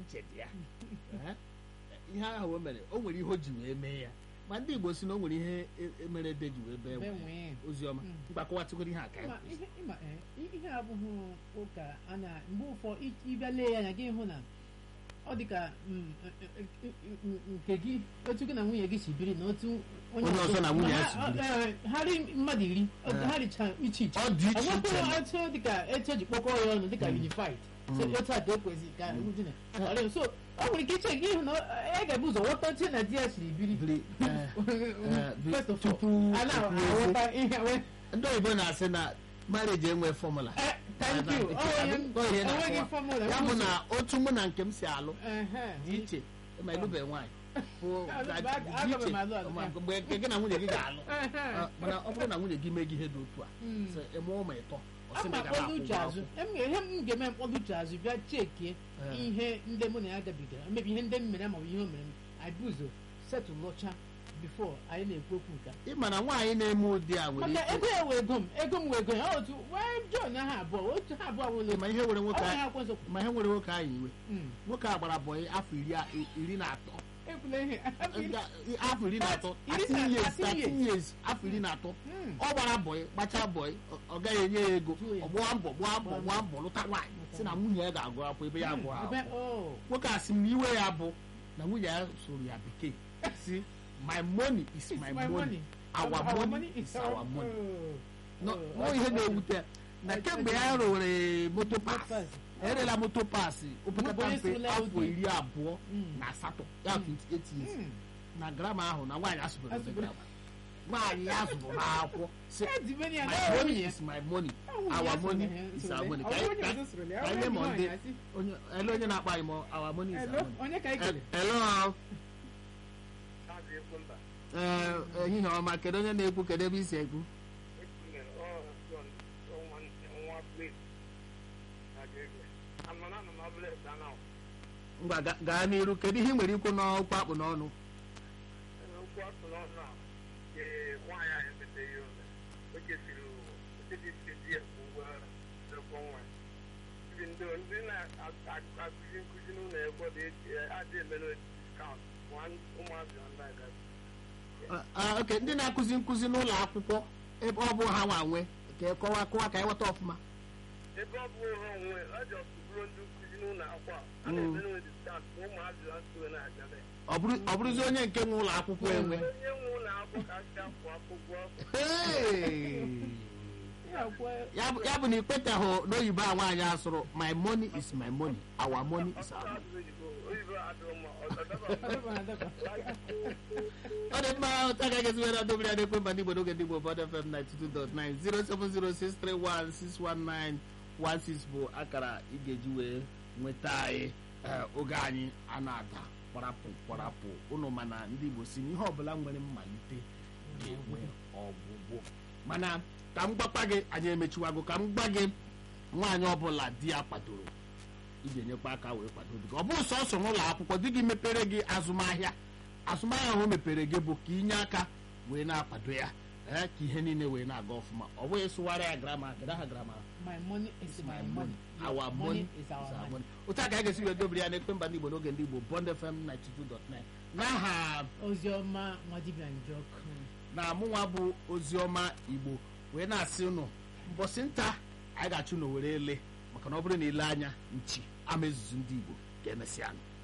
uche dị ya Eh, ihe ahụ o mere o nwere ihe o ji wee mee ya ma ndị igbo si na o nwere ihe e- e- mere ede ji wee bee Bee nwee. oziọma Mm. mgbakọwatụgoro ihe aka ya Ịma- ihe ịma, eh, ihe abụghị ụka a na mgbe ụfọ ị- ịbịa lee ya anya gị hụ na ọ dị ka mm, eh, eh, eh, eh, nke gị otu gị na nwunye gị si biri na otu Onye ọzọ na nwunye ya ha- si biri. eh, ha ri mmadụ iri Eh. ha richa iche iche ọ dị iche iche enwekwụrụ otu dịka etu eji kpọkọọ ya ọnụ dịka unified so Mm. otu a ka ekwezi ka dị na ọrịa so ọ nwere ike iche gị ịhụ na ọ- ya ga-ebu ụzọ ghọta otu na di ya siri biri Biri, eh, eh, bi- First of all, tupu a na- tupu aghọta ihe wee ndị oyibo na-asị na marriage enwe fọmụla Eh, thank you. Ọ Oh, bụ ihe enweghị na-akọwa. fọmụla. ya bụ na otu mụ na nke m si alụ Ehe. dị iche ma ịlụbe nwaanyị bụ Alụ- ga- aga- dị aga m iche alụ alụ. ma mgbe nke gị na nwunye gị ga-alụ Ehe. Ah, mana ọ bụrụ na nwunye gị mee gị ihe dị otu a Mm. sị, ị mụọ ma ịtọ ọ sị ama na ị gara mkpọdo akwụ uche ụgwọ azụ akwụkwọ. Em ga- ihe m ga-eme mkpọdo uche azụ bịa chekie Eh. ihe ndị mụ na ya gabigara mebi ihe ndị m mere maọbụ ihe o mere m anyị bụ ụzọ setụlụcha bifo anyị na-ekwu okwu nke a. ị ma na nwaanyị na-eme ụdị a nwere maka ike ego ya wee ego m ego m wee ego ya otu wee John ha abụọ otu ha abụọ wụlụ ma ihe nwere nwoke ọ a- ha kwezọ ma ihe nwere nwoke anyị iwe nwoke a gbara bọyị afọ iri a- iri na atọ ekwula ihe Nga- afọ iri na atọ Iri 13 na- years 13 13 years afọ iri na atọ Mm. ọ gbara bọyị gbachaa bọyị ọ- ọ gaghị enye ya ego Jụọ ya. ọ gbaa mbọ gbaa mbọ gbaa mbọ lụta nwaanyị si na nwunye ya ga-agụ akwụkwọ ebe ya agụ Ebe- akwụkwọ oh. nwoke a sị m na iwe ya bụ na nwunye ya soro ya bekee si my money is It's my my money money. our money is our money Oh. nọ Oh, nọ ihe okay. na-ewute na Okay. kemgbe ya rụwere moto pas pass. erela moto pas opekata Onye mpe sirila afọ ụdị. iri abụọ Mm. na asatọ ya 28 years Mm. na grama ahụ na nwaanyị asụbere ụdị Asụbere. grama nwaanyị ya zụrụ n'akwụkwọ si Eh, di meni ya, my na money nwunye ya. is my money Ọ nwunye ya our so money na ya is so our na- money ọ ka nwunye anyị- ya ka- so soro ya, ka ọ anyị nwunye ma nwaanyị ndị asị. onye ele onye na-akpọ anyị ma our money is Hello, our money onye ka anyị kele? hello ee ehihie ọma kedu onye na-ekwu kedu ebe isi ekwu ngwa ga- gaa n'iru kedu ihe ị nwere ikwu n'ọkwu akpụ n'ọnụ ndị na-akụzi nkụzi n'ụlọ ebe ọ dị adị emere diskaụnt ụmụazị ndị agazi Ah, ah, ok ndị na-akụzi nkụzi n'ụlọ akwụkwọ ebe ọ bụ ha nwa nwe ka ị kọwa kọwa ka anyị ghọta ọfụma ebe ọ bụ ha onwe ọ ji ọtụbụrụ ndị nkụzi n'ụlọ akwụkwọ a a Mm. na-emere diskaụnt ma ụmụazị ha sowe na-agabe ọ bụrụ- ọ bụrụzi onye nke nwe ụlọ akwụkwọ enwe onye nwe ụlọ akwụkwọ ka asị akwụ akwụkwọ Hey! Ya kwa- ya bụ ya bụ na ikpetahụ n'oyibo a nwaanyị asụrụ my money is my money our money is our money oyibo oyibo adịghị mma ọ daba Adaba, adaba. ọ dị mma ụta ka gezi were ọdọbiri adị ekwe mba n'igbo n'oge ndị igbo bọd fm 92.9 07063161916 bụ akara ị ga-eji wee nweta anyị ee, oge anyị a na-ada kwarapụ kwarapụ ụnụ mana ndị igbo si na ihe ọbụla nwere mmalite ga-enwe ọgwụgwụ mana ka m gbakwa gị anyị emechiwago ka m gwa gị nwaanyị ọbụla di ya kwadoro ị ga-enyekwa aka wee kwado di gị ọ bụrụ sọsọ n'ụlọ akwụkwọ di gị mepere gị azụmahịa azụmahịa ahụ o mepere gị bụ ka inye aka wee na-akwado ya ee ka ihe niile wee na-aga ọfụma ọ bụghị sụwara ya grama kedu aha grama My money is my money. our money is is our our money. money otu a ka anyị ga-esi wee dobere ya n'ekpe mba ndị igbo n'oge ndị igbo bond fm 92.9 n'aha Oziọma Nwadibia Njọkụ. na mụnwa bụ oziọma igbo wee na-asị ụnụ mbọsị nta anyị ga-achụ na were ele maka na ọ bụrụ na ile anya nchi ama ezuzu ndị igbo ga-emesịa nụ